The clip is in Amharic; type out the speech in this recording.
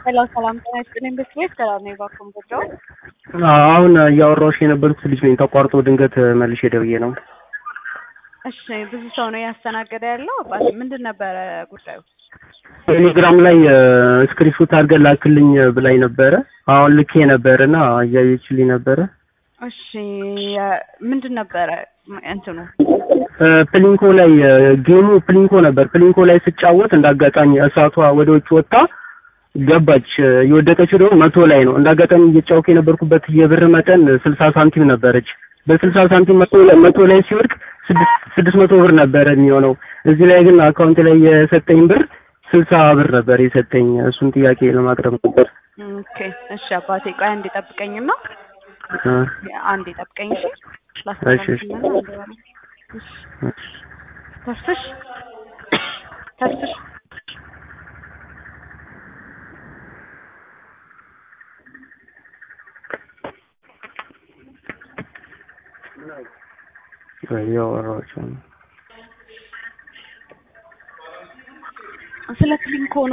ሄሎ ሰላም ጤና ይስጥልኝ። ብስክሌት ሰላም ነው ባኩም ጉዳዩ አሁን እያወራሁሽ የነበሩት ልጅ ነኝ። ተቋርጦ ድንገት መልሼ ደውዬ ነው። እሺ ብዙ ሰው ነው እያስተናገደ ያለው። አባት ምንድን ነበረ ጉዳዩ? ቴሌግራም ላይ ስክሪንሾት አድርገን ላክልኝ ብላኝ ነበረ። አሁን ልኬ ነበርና እያየችልኝ ነበረ። እሺ ምንድን ነበረ እንትኑ? ፕሊንኮ ላይ ጌሙ ፕሊንኮ ነበር። ፕሊንኮ ላይ ስጫወት እንዳጋጣሚ እሳቷ ወደ ውጭ ወጣ ገባች። የወደቀችው ደግሞ መቶ ላይ ነው። እንዳጋጣሚ እየጫወኩ የነበርኩበት የብር መጠን ስልሳ ሳንቲም ነበረች። በስልሳ ሳንቲም መቶ ላይ መቶ ላይ ሲወድቅ ስድስት መቶ ብር ነበረ የሚሆነው። እዚህ ላይ ግን አካውንት ላይ የሰጠኝ ብር ስልሳ ብር ነበር የሰጠኝ። እሱን ጥያቄ ለማቅረብ ነበር። ኦኬ እሺ አባቴ ቆይ አንዴ ጠብቀኝና አንዴ ጠብቀኝ እሺ። ላስተላልፍልህ ነው አንዴ ባለ እሺ ተስፍሽ ተስፍሽ እያወራኋቸው ነው። ስለ ፕሊንኮ ነው